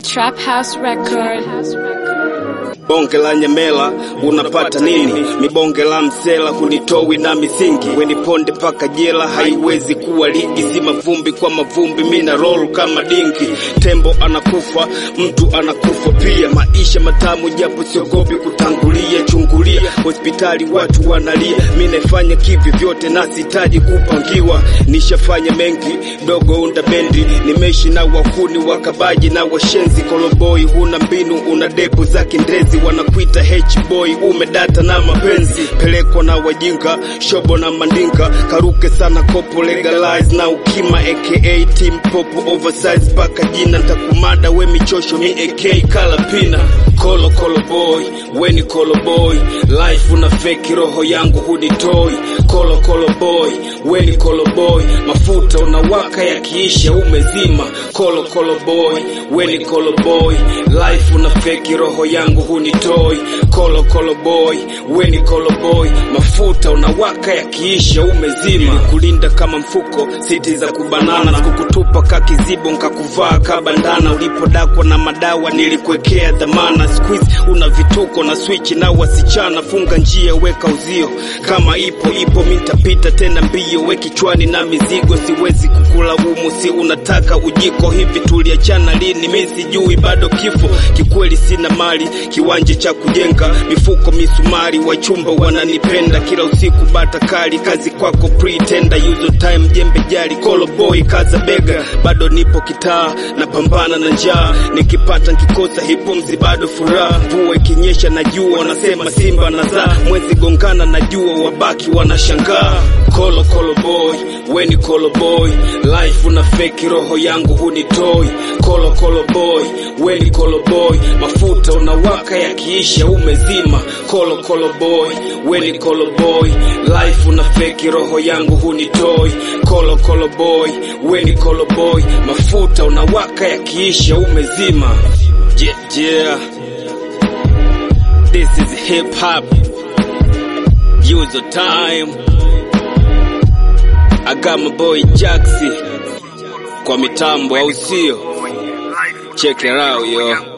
Trap House Record. Bonge la nyamela unapata nini? Mibonge la msela hunitowi na misingi, weniponde paka jela, haiwezi kuwa ligi. Si mavumbi kwa mavumbi, mina roll kama dingi. Tembo anakufa, mtu anakufa pia. Maisha matamu japo siogopi kutangulia. Chungulia hospitali watu wanalia, mi naifanya kivi vyote na sitaji kupangiwa. Nishafanya mengi dogo unda bendi, nimeishi na wakuni wakabaji na washenzi. Koloboi huna mbinu, una depo za kindezi wanakuita H-boy, umedata na mapenzi, pelekwa na wajinga, shobo na mandinga, karuke sana kopo legalize na ukima, aka team popo oversize, paka jina ntakumada, we michosho mi AK kalapina, kolo kolo boy, we ni kolo boy, life una feki, roho yangu hunitoi, kolo kolo boy, we ni kolo boy, mafuta unawaka yakiisha umezima, kolo kolo boy, we ni kolo boy, life una feki, roho yangu hunitoi kolo kolo boy, we ni kolo boy, mafuta unawaka yakiisha umezima, kulinda kama mfuko, siti za kubanana, sikukutupa kakizibo nkakuvaa kabandana, ulipodakwa na madawa nilikuwekea dhamana, squeeze una vituko na switch na wasichana, funga njia weka uzio, kama ipo ipo mitapita tena mbio, we kichwani na mizigo, siwezi kukulaumu, si unataka ujiko hivi, tuliachana lini? Mi sijui bado kifo, kikweli sina mali kiwanja cha kujenga mifuko misumari, wachumba wananipenda kila usiku, bata kali kazi kwako pretender, use your time jembe jali kolo boy kaza bega, bado nipo kitaa napambana na njaa, nikipata nkikosa hipumzi bado furaha, mvua ikinyesha na jua wanasema simba nazaa, mwezi gongana na jua wabaki wanashangaa, kolo kolo boy, we ni kolo boy, life una feki, roho yangu hunitoi, kolo kolo boy, we ni kolo boy, mafuta unawaka yakiisha umezima, kolo kolo boy, we ni kolo boy, life una feki, roho yangu hunitoi, kolo kolo boy, we ni kolo boy, mafuta unawaka yakiisha umezima. Yeah, yeah. This is hip hop. Use your time. I got my boy Jaxi kwa mitambo, au sio? Check it out yo.